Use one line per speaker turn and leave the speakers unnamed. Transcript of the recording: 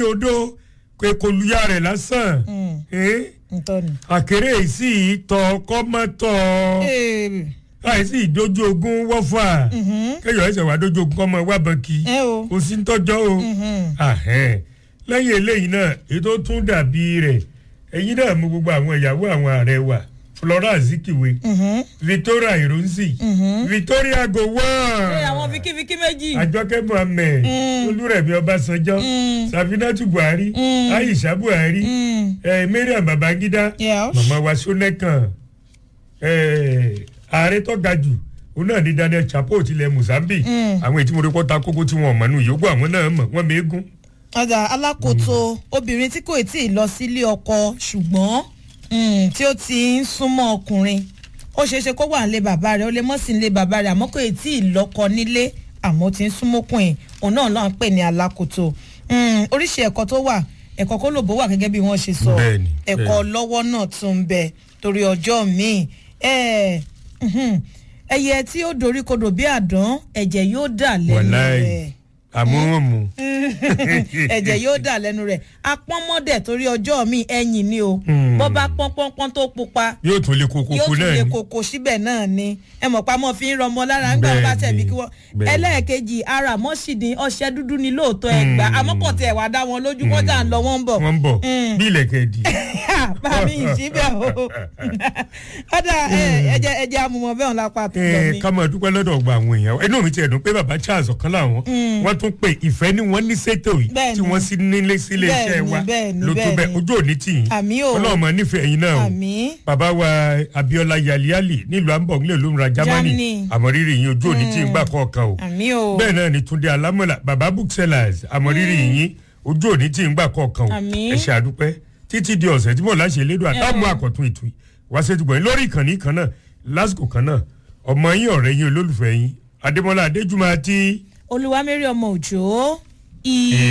dodo pé kò luya rẹ̀ lásán
Mm.
Eh?
ntọ́ni.
àkèrè sì tọ kọ́mọ́tọ̀
Ee,
àìsí ìdójú ogun wọ́fà
mhm.
kéèyàn ẹsẹ̀ wá dójú ogun kọ́mọ wá bọ́ǹkì
ẹ o.
kò sí ń tọ́jọ́ o
Mhm.
Ahẹ́n. lẹ́yìn eléyìí náà ètò tún dàbí rẹ̀ ẹ̀yin náà mú gbogbo àwọn ìyàwó àwọn ààrẹ wa Florence Zikiwe
Mhm.
Victoria Ironsi
Mhm.
Victoria
ṣé
Gowon
àwọn fikifiki méjì.
Àjọkẹ́ Mohammed
Mm.
Olúrẹ̀mí Ọbásanjọ́
Mm.
Safinatu Buhari
Mm.
Aisha Buhari
Mm.
eh, Mariam Babangida
Yes.
màmá wa Ṣónẹ́kàn eh, ààrẹ tó ga jù òun náà ní Daniel Chapo tilẹ̀ Mozambique
Mm.
àwọn ètí mo rí pọ́ta kókó tí wọn ò mọ̀ nù yòókù àwọn náà mọ̀ wọ́n mẹ́gún.
ọjà alákòóso obìnrin tí kò tí ì lọ sílé ọkọ ṣùgbọ́n mm, tí ó ti ń súnmọ́ ọkùnrin ó ṣeé ṣe kó wà nílé bàbá rẹ̀ ó lè mọ́ sí nílé bàbá rẹ̀ àmọ́ kò tí ì lọ́kọ nílé àmọ́ ó ti ń súnmọ́kùnrin òun náà náà ń pè ní alákòóso Mm, oríṣi ẹ̀kọ́ tó wà ẹ̀kọ́ kó lòbó wà gẹ́gẹ́ bí wọ́n ṣe sọ
Bẹ́ẹ̀ni,
ẹ̀kọ́
bẹ́ẹ̀ni.
lọ́wọ́ náà tún ń bẹ torí ọjọ́ míì ẹ̀, mhm, ẹyẹ tí ó doríkodò bí àdán ẹ̀jẹ̀ yóò dà lẹ́nu
wàláì
rẹ̀
àmúhànmú.
ẹ̀jẹ̀ yóò dà lẹ́nu rẹ̀ apọ́nmọ́dẹ̀ torí ọjọ́ mi ẹ̀yìn ni o
Hmm.
bọ́ bá pọ́n pọ́n pọ́n tó pupa
yóò tún lè kókó
yóò
kó
tún
náà
lè
ni.
kókó síbẹ̀ náà ni ẹ mọ̀ pa mọ́ fi ń rọmọ lára ńgbà wọn bá tẹ̀ bí kí wọ́n
Bẹ́ẹ̀ni.
ẹlẹ́ẹ̀kejì ara mọ́ṣídìí ọṣẹ dúdú ni lóòótọ́ ẹgbà
Hmm.
àmọ́ kò tiẹ̀ wá dá wọn lójú wọ́n jà ń lọ wọ́n ń bọ̀
wọ́n ń bọ̀
Mm.
bí ilẹ̀kẹ̀ dì.
bá mi ì síbẹ̀ o ọ̀dà ẹ̀jẹ̀ ẹ̀jẹ̀ amúmọ̀ bẹ́ẹ̀ wọn lápá tó lọ
ẹ
mi.
ká máa dúpẹ́ lọ́dọ̀ ọgbà àwọn èèyàn inú mi ti ẹ̀dùn pé bàbá Charles ọ̀kan láwọn wọ́n tún pé ìfẹ́ ni wọ́n ní sétò yìí
Bẹ́ẹ̀ni.
tí wọ́n sì nílé sílé iṣẹ́
Bẹ́ẹ̀ni,
wa
bẹ́ẹ̀ni,
ló tó bẹ́ẹ̀
bẹ́ẹ̀ni.
ojú òní tì yín
Àmì o.
ọlọ́run máa nífẹ̀ẹ́ yín náà o
àmì
bàbá wa Abiola Yaliali nílùú Hamburg nílùú olómìnira Germany
Germany.
àmọ̀rírì yín ojú òní tì yín gbà kọ̀ọ̀kan o
àmì o
bẹ́ẹ̀ náà ni Túndé Alámọ̀lá bàbá booksellers àmọ̀rírì yín ojú òní tì yín gbà kọ̀ọ̀kan o
Àmín.
ẹ ṣe àdúpẹ́ títí di ọ̀sẹ̀ tí mo láṣẹ lédò àtàmú
Yeah.
àkọ́tún ètò yìí wá sí ètùgbọ̀n lórí ìkànnì kan náà lásìkò kan náà ọmọ yín ọ̀rẹ́ yín olólùfẹ́ yín Adémọ́lá Adéjùmọ̀ àti
olúwamẹ́rì ọmọ òjò ì